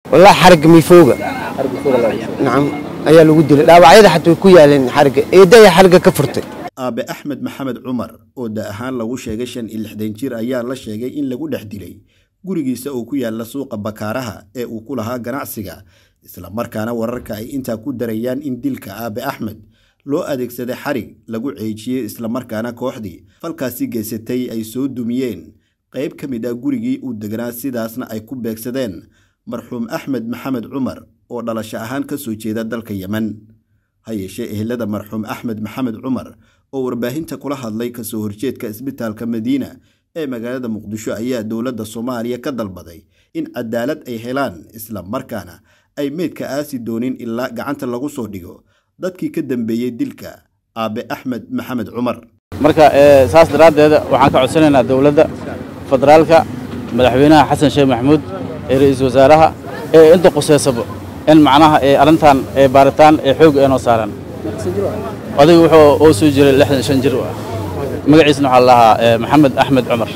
والله حرق ميفوقة نعم ayaa lagu dilay dhaawacyada xataa way ku yaaleen xarga eedaya xarga ka furtay aabe axmed maxamed cumar oo da ahaan lagu sheegay shan iyo lixdan jir ayaa la sheegay in lagu dhex dilay gurigiisa oo ku yaala suuqa bakaaraha ee uu ku lahaa ganacsiga islamarkaana wararka ay intaa ku darayaan in dilka aabe axmed loo adeegsaday xarig lagu ceejiyey islamarkaana kooxdii falkaasi geysatay ay soo dumiyeen qayb ka mid ah gurigii uu deganaa sidaasna ay ku beegsadeen marxuum axmed maxamed cumar oo dhalasho ahaan ka soo jeeda dalka yemen ha yeeshee ehelada marxuum axmed maxamed cumar oo warbaahinta kula hadlay kasoo horjeedka isbitaalka madiina ee magaalada muqdisho ayaa dowladda soomaaliya ka dalbaday in cadaalad ay helaan isla markaana ay meydka aasi doonin ilaa gacanta lagu soo dhigo dadkii ka dambeeyey dilka aabe axmed maxamed cumar marka saas daraaddeeda waxaan ka codsanaynaa dowladda federaalka madaxweynaha xasan sheekh maxamuud ee ra'iisul wasaaraha ee inta quseysaba in macnaha arrintan baaritaan ee xoog ee noo saaran odaygu wuxuu oo soo jiray lixdan shan jir ah magaciisna waxaa lahaa maxamed axmed cumar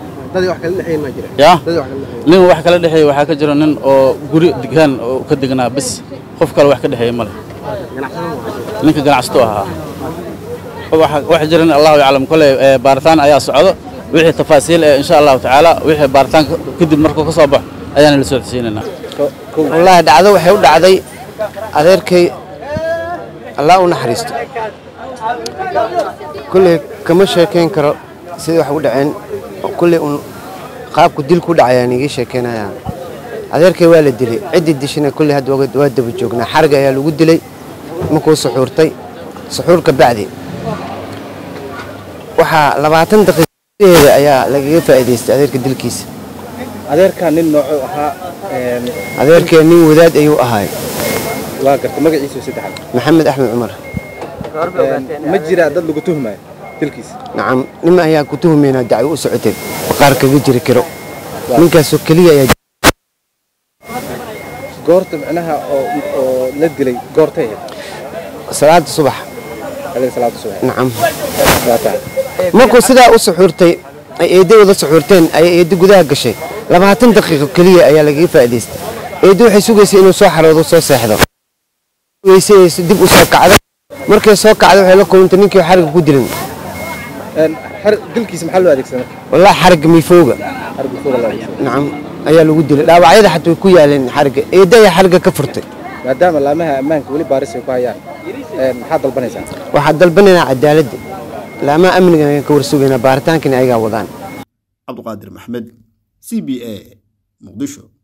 ya nin wax kala dhexeeya waxaa ka jira nin oo guri degaan oo ka degnaa bis qof kale wax ka dhexeeya male ninka ganacsato ahaa wax jiran allahu yaclam kole baaritaan ayaa socdo wixii tafaasiil ee insha allahu tacaala wixii baaritaan kadib markuu ka soo baxo ayaana la socodsiinaynaa wallaahi dhacdo waxay u dhacday adeerkay allah u naxariisto kulley kama sheekayn karo sidai wax u dhaceen kulley un qaabku dilku dhacayaan igii sheekaynayaa adeerkay waa la dilay ciddii dishina kulley hadda waa daba joognaa xarga ayaa lagu dilay markuu suxuurtay suxuurka bacdi waxaa labaatan daqiiqadeeda ayaa lagaga faa'iidaystay adeerka dilkiisa adeerkaa nin noocuu ahaa adeerkee nin wadaad ayuu ahaay waa garta magaciisu saddexaad maxamed axmed cumar ma jiraa dad lagu tuhmayo dilkiisa nacam nima ayaa ku tuhumaynaa dacwo u socotay qaar kaga jiri karo ninkaasoo keliya ayaa goorta micnaha oo la dilay goortay ahayd salaada subax adeeg salaada subax nacam waa tahay markuu sidaa u suxuurtay ay eedda wada suxuurteen ayay eedda gudaha gashay labaatan daqiiqo keliya ayaa lagaga faa'iidaystay eedda waxay sugaysay inuu soo xaroodo soo seexdo weysanayso dib u soo kacda markay soo kacda waxay la kulantay ninkii xariga ku dilan dilkiisa maxaa loo adeegsaday wallaahi xarga miifooga xariga fooga loo adeegsaday nacam ayaa lagu dilay dhaawacyada xataa way ku yaaleen xarga eedda ayaa xarga ka furtay maadaama laamaha ammaanka weli baaris ay ku hayaan maxaad dalbanaysaa waxaan dalbanaynaa cadaaladda laamaha amnigan ayaan ka warsugaynaa baaritaankana ayagaa wadaan cabduqaadir maxmed c b a muqdisho